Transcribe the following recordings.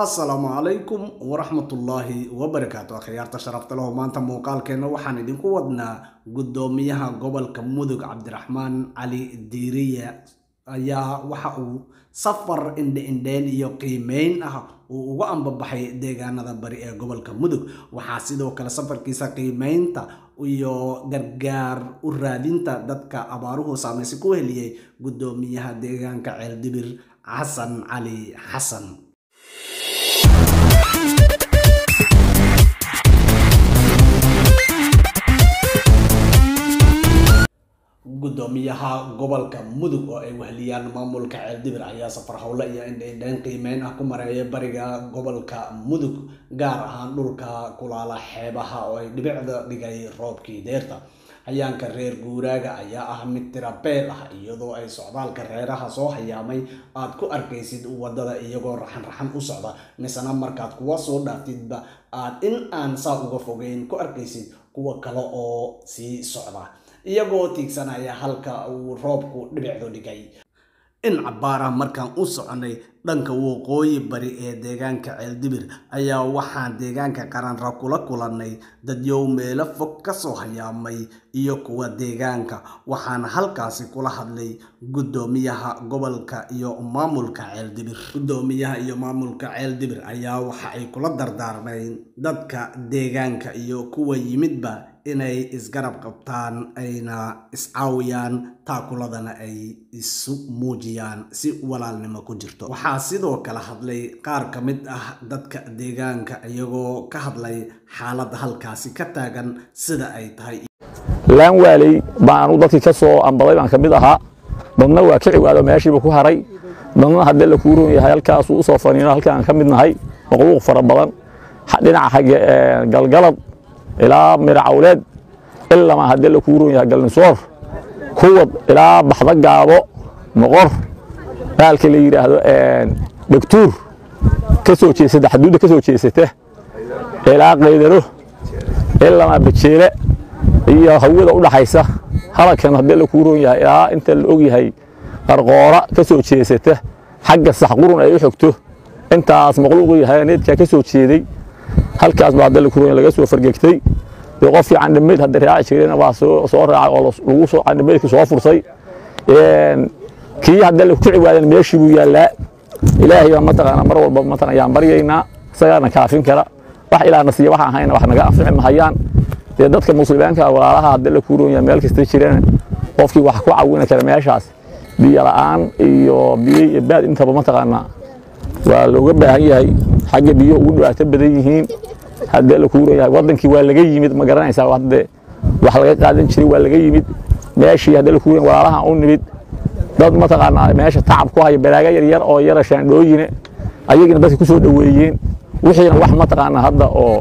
asalaamu calaykum waraxmatullaahi wabarakaatu akhyaarta sharafta leho maanta muuqaalkeenna waxaan idinku wadnaa guddoomiyaha gobolka mudug cabdiraxmaan cali diiriye ayaa waxa uu safar indhe-indheyn iyo qiimeyn ah uu uga ambabaxay deegaanada bari ee gobolka mudug waxaa sidoo kale safarkiisa qiimeynta iyo gargaar u raadinta dadka abaaruhu saamaysi ku heliyey guddoomiyaha deegaanka ceeldibir xasan cali xasan guddoomiyaha gobolka mudug oo ay wehliyaan maamulka ceeldibir ayaa safar howle iyo indheindheyn qiimeyn ah ku mareeya bariga gobolka mudug gaar ahaan dhulka kulaala xeebaha oo ay dhibicda dhigay roobkii deerta hayaanka reer guuraaga ayaa ah mid tirabeel ah iyadoo ay socdaalka reeraha soo hayaamay aad ku arkaysid wadada iyagoo raxan-raxan u socda misena markaad kuwa soo dhaaftidba aad in aan saa uga fogeyn ku arkaysid kuwa kale oo sii socda iyagoo tiigsanaya halka uu roobku dhibicdu dhigay in cabbaarah markaan u soconay dhanka waqooyi bari ee deegaanka ceeldibir ayaa waxaan deegaanka qaranra kula kulannay dadyow meelo fog ka soo hayaamay iyo kuwa deegaanka waxaana halkaasi kula hadlay guddoomiyaha gobolka iyo maamulka ceeldibir guddoomiyaha iyo maamulka ceeldibir ayaa waxa ay kula dardaarmeen dadka deegaanka iyo kuwa yimidba inay isgarab qabtaan ayna iscaawiyaan taakuladana ay isu muujiyaan si walaalnimo ku jirto waxaa sidoo kale hadlay qaar ka mid ah dadka deegaanka iyagoo ka hadlay xaaladda halkaasi ka taagan sida ay tahay laan waaley baan anu dadkii ka soo ambaday baan ka mid ahaa dadna waa ka ciwaado meeshiiba ku haray dadna haddee la kuu roon yahay halkaasuu u soo faniino halka aan ka mid nahay maquuq fara badan dhinaca xagge galgalad ilaa miracawleed ilamaa haddee la kuu roon yahay galnisoor kuwad ilaa baxda gaabo noqor baalka la yidhaahdo dhegtuur ka soo jeesata xaduudda ka soo jeesata ilaa qaydaro ilamaa bajeele iyo hawada u dhaxaysa halkan haddee la kuu roon yahay ilaa inta la og yahay qarqoora ka soo jeesata xagga saxqurun ay u xogto intaas maqluuqu yahay needkaa ka soo jeeday halkaas baa haddee la kuu roon yahay laga soo fargegtay dee qofkii candhamayd hadda raaci jireen waa soo raacay oo lagu soo candhamaydka soo fursay kii haddee ku ciwaadeen meeshii buu yaallaa ilaahay baa mataqaanaa mar walba mataqan ayaan baryaynaa isagaana kaafin kara wax ilaahna siiya waxaan hayna wax naga anfici mahayaan dee dadka muslimiinka walaalaha haddee la kuu roon yahay meel kasta jireen qofkii wax ku cawini kara meeshaas biyo la'aan iyo biyo iyo baad intaba mataqaanaa waa looga baahan yahay xagga biyo ugu dhibaato badan yihiin haddee la kuu roon yahay waddankii waa laga yimid ma garanaysaa hadde wax laga qaadan jiray waa laga yimid meeshii haddee la kuu roon walaalaha u nimid dad mataqaanaa meesha tacab ku haya balaaga yaryar oo yara shaandhooyine ayagina dadka ku soo dhoweeyeen wixiina wax mataqaanaa hadda oo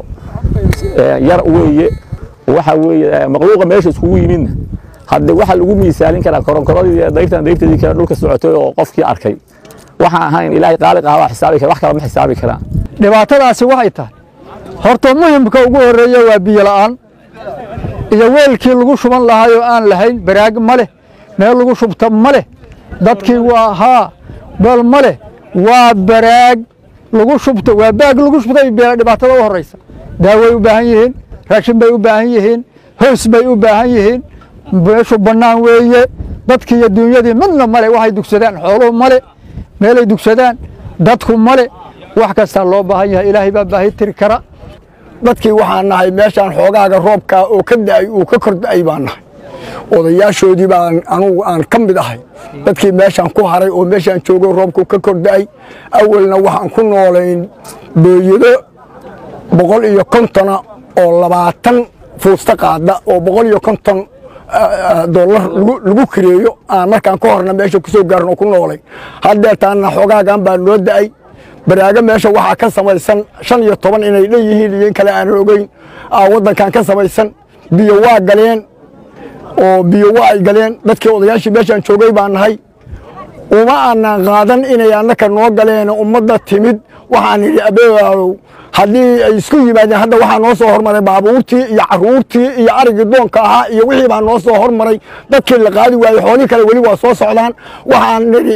yar weeye waxa weeye maqluuqa meesha iskugu yimidna hadde waxa lagu miisaalin karaa koronkoradii dayrtan dayrteedii kale dhulka socotay oo qofkii arkay waxaan ahayn ilaahay qaaliq ah waa xisaabi kara wax kale ma xisaabi karaan dhibaatadaasi waxay tahay horta muhimka ugu horreeya waa biyo la'aan iyo weelkii lagu shuban lahaay oo aan lahayn baraag ma leh meel lagu shubta ma leh dadkii waa haa bal ma leh waa baraag lagu shubto waa baag lagu shubtay dhibaatada u horraysa daaway u baahan yihiin raashin bay u baahan yihiin hoos bay u baahan yihiin meeshu bannaan weeye dadkii iyo duunyadii midna male waxay dugsadaan xooluhu male meelay dugsadaan dadku male wax kastaa loo baahan yahay ilaahay baa baahi tiri kara dadkii waxaan nahay meeshaan xoogaaga roobkaa oo ka da'ay uu ka kor da'ay baan nahay odayaashoodii baan anugu aan ka mid ahay dadkii meeshaan ku haray oo meeshaan joogo roobku ka kor da'ay awalna waxaan ku noolayn booyado boqol iyo kontona oo labaatan fuusta qaada oo boqol iyo konton dollar lagu kireeyo aan markaan ka horna meesha ku soo gaarno ku noolay haddeertaanna xoogaagan baa noo da'ay baraago meesha waxaa ka samaysan shan iyo toban inay dhan yihiin iyo in kale aanan ogeyn waddankan ka samaysan biyo waa galeen oo biyo waa ay galeen dadkii odayaashii meeshaan joogay baan nahay uma aanan qaadan inay annaka noo galeen ummadda timid waxaan idhi abeegaalow haddii ay isku yimaadeen hadda waxaa noo soo hormaray baabuurtii iyo caruurtii iyo arigii doonka ahaa iyo wixii baa noo soo hormaray dadkii la qaadi waayey xoolihii kale weli waa soo socdaan waxaan nidhi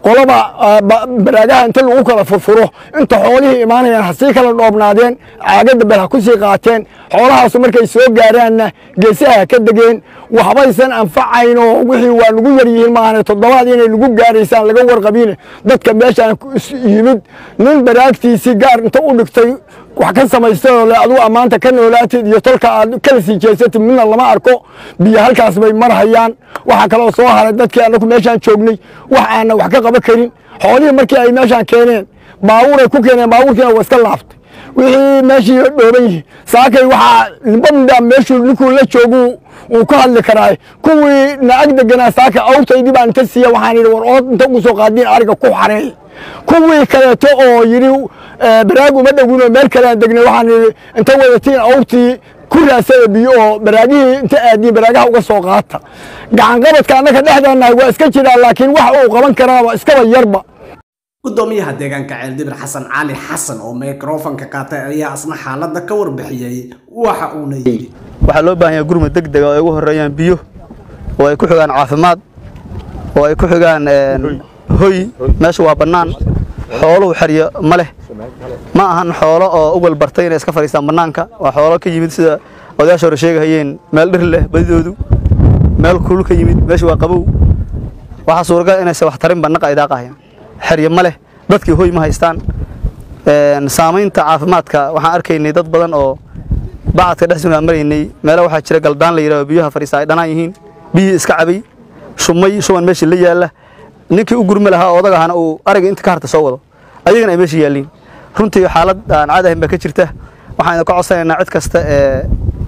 qolaba baraagaha inta lagu kala furfuro inta xoolihii imaanayaan ha sii kala dhoobnaadeen caagadda bel ha ku sii qaateen xoolahaasu markay soo gaaraanna geesaha ha ka degeen waxbaysan anfacayn oo wixii waa lagu yar yihiin maahane toddobaad inay lagu gaaraysaan laga warqabiine dadka meeshaan yimid nin baraagtiisii gaar inta u dhigtay wax ka samaystay oo le adugu ammaanta ka noolaatid iyo tolka aad kala sii jeesatid midna lama arko biyo halkaas bay marhayaan waxaa kaloo soo haray dadkii annagu meeshaan joognay wax aanna wax ka qaban karin xoolihii markii ay meeshaan keeneen baabuuray ku keeneen baabuurkiina waa iska laaftay wixii meeshii dhooban yihi saakay waxaa libamda meeshuu ninkuu la joogu uu ka hadli karaa kuwii naag deganaa saaka awrtaydii baan inta siiya waxaan yidhi war ood inta ugu soo qaadiin ariga ku xareey kuwii kaleeto oo yidhi baraag uma dhowinoo meel kalean degnay waxaan yidhi inta wadatiin awrtii ku raasada biyo oo baraagihii inta aadiin baraagaha uga soo qaata gacanqabadka annaka dhexdeennahay waa iska jiraa laakiin wax uu qaban karaaba iskaba yarba gudoomiyaha deegaanka ceeldibir xasan cali xasan oo mikrofonka qaatay ayaa asna xaaladda ka warbixiyey waxa uuna yidhi waxaa loo baahan yahay gurmud deg dega oo ay ugu horreeyaan biyo oo ay ku xigaan caafimaad oo ay ku xigaan hoy meesha waa bannaan xooluhu xeryo ma leh ma ahan xoolo oo u walbartay inay iska fadhiistaan bannaanka waa xoolo ka yimid sida odayaasha hore sheegahayeen meel dhir leh badidoodu meel kulul ka yimid meesha waa qabow waxaa suuragal inaysan wax tarin bannaqa ay daaqahayaan xeryo ma leh dadkii hoy ma haystaan saamaynta caafimaadka waxaan arkaynay dad badan oo bacadka dhex sugnaa maraynay meela waxaa jira galdaan la yidhahdo biyaha fadhiista ay dhanaan yihiin biyihii iska cabay shumay shuban meeshii la yaalla ninkii u gurmi lahaa oo odagahana uu ariga inta ka harta soo wado ayagana ay meesha yaalliin runtii xaalad aan caadi ahayn baa ka jirta waxaan idinka codsanaynaa cid kasta ee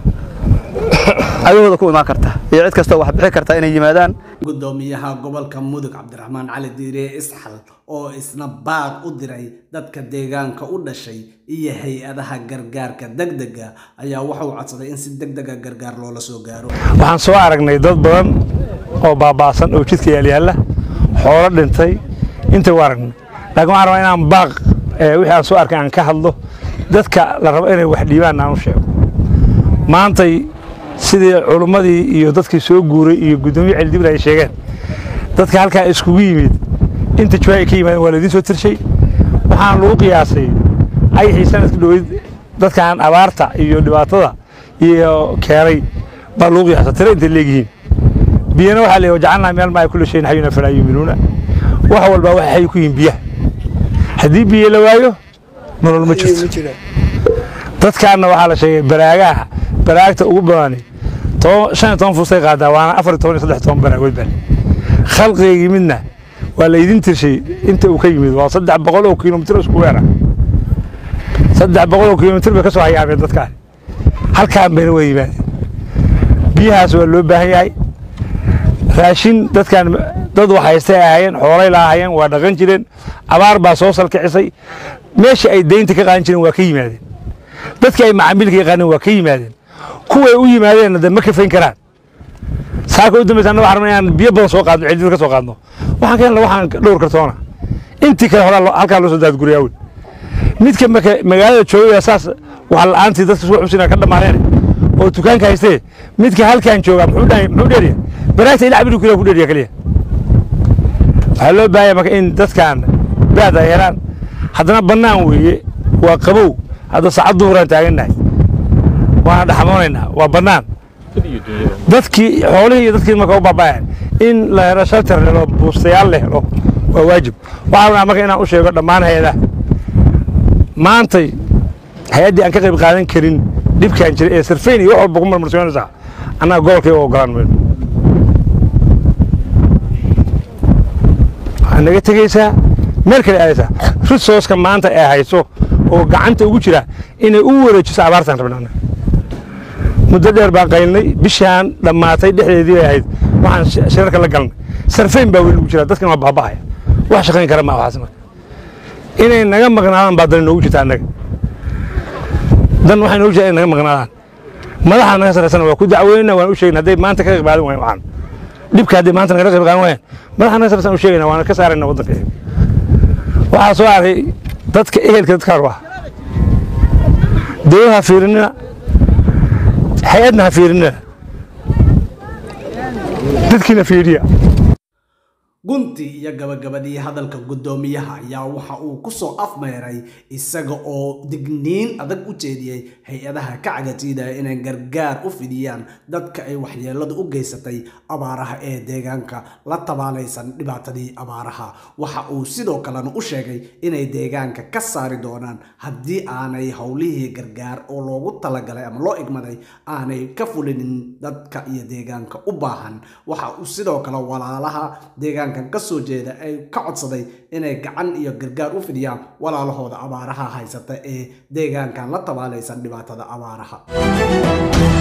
agahooda ku imaan karta iyo cid kasta oo wax bixi karta inay yimaadaan gudoomiyaha gobolka mudug cabdiraxmaan cali diire isxal oo isna baaq u diray dadka deegaanka u dhashay iyo hay-adaha gargaarka degdega ayaa wuxuu codsaday in si degdega gargaar loola soo gaaro waxaan soo aragnay dad badan oo baaba'san oo jidka yaalyaalla xoolo dhintay intay u aragnay laakiin waxaan rabaa inaan baaq wixii aan soo arkay aan ka hadlo dadka la rabo inay wax dhiibaan aan u sheego maantay sidii culummadii iyo dadkii soo guuray iyo guddoomiye ceeldibir ay sheegeen dadka halkaa iskugu yimid inta jawaa ay ka yimaadeen waa laidiin soo tirshay waxaan lagu qiyaasay ayaxii sanadka dhoweyd dadkan abaarta iyo dhibaatada iyo keenay baa lagu qiyaasa tiro intay leegyihiin biyana waxaa leeyahay jacalnaa meel maa kulli shayin xayuna falaa yuuminuuna wax walba waxay xay ku yihiin biyaha haddii biyo la waayo nolol ma jirto dadkaanna waxaa la sheegay baraagaha baraagta ugu badani shan iyo toban fuustay qaadaa waana afar iyo toban iyo saddex toban baraagood baa khalqigii midna waa laydin tirshay inta uu ka yimid waa saddex boqol oo kilomitir isku weera saddex boqol oo kilomitir bay ka soo hayaabeen dadkaan halkaan bayna waa yimaadeen biyahaas waa loo baahan yahay raashin dadkaan dad wax haystay ahaayeen xoolay laahayeen waa dhaqan jireen abaar baa soo salkicisay meeshii ay daynta ka qaadan jireen waa ka yimaadeen dadkii ay macaamiilka yaqaaneen waa ka yimaadeen kuway u yimaadeenna de ma kafayn karaan saaka u dambaysa anna waxaan rabnaa inaan biyo badan soo qaadno ceeldibir ka soo qaadno waxaan keenna waxaan dhowr kartoona intii kale horaa halkaa loo soo daadguriyaa wey midka marka magaalada joogaya saas wax la'aantii dadka suuq xusina ka dhammaadeen oo dukaanka haystee midka halkaan joogaa muxuu dhahay muxuu dheeriya baraagta ilaa cabiri kula ku dheeriya kaliya waxaa loo baahaya marka in dadkan baad ay helaan haddana bannaan weeye waa qabow hadda saacad duhuraan taagannahay waana dhaxmoonaynaa waa bannaan dadkii xoolihii iyo dadkii marka u baaba'ayan in la helo shalter helo buustayaal la helo waa waajib waxaa rabnaa marka inaan u sheego dhammaan hay-adaha maantay hay-addii aan ka qayb qaadan karin dhibkaan jira ee sarfayn iyo wax walba ku marmarsoonaysaa annaga gobolkay u ogolaan mayno waxaa naga tegaysaa meel kale aadaysaa risooska maanta ee hayso oo gacanta ugu jira inay u wareejiso abaartaan rabna annaga muddo dheer baan qaylnay bishaan dhammaatay dhexdeedii bay ahayd waxaan shirarka la galnay sarfayn baa weli ugu jira dadkan waa baaba'aya wax shaqayn kara ma waxaas marka inay naga maqnaadaan baa dan inoogu jirta annaga dan waxay noogu jirta inay naga maqnaadaan madaxa naga sarreysana waa ku dacweynaa waan u sheegna hadday maanta ka qayb qaadan waayeen waxaan dhibka hadday maanta nagala qayb qaadan waayeen madaxa naga sarreysan u sheegayna waana ka saarayna waddanka waxaa soo arkay dadka ehelka dadka hor ah dawlad ha fiirinina hay-adna ha fiirinina dadkiina fiiriya gunti iyo gabagabadii hadalka guddoomiyaha ayaa waxa uu kusoo afmeeray isaga oo digniin adag u jeediyey hay-adaha ka cagatiidaya inay gargaar u fidiyaan dadka ay waxyeeladu u geysatay abaaraha ee deegaanka la tabaalaysan dhibaatadii abaaraha waxa uu sidoo kalena u sheegay inay deegaanka ka saari doonaan haddii aanay howlihii gargaar oo loogu talagalay ama loo igmaday aanay ka fulinin dadka iyo deegaanka u baahan waxa uu sidoo kale walaalaha deegaanka kasoo jeeda ay ka codsaday inay gacan iyo gargaar u fidiyaan walaalahooda abaaraha haysata ee deegaankan la tabaalaysan dhibaatada abaaraha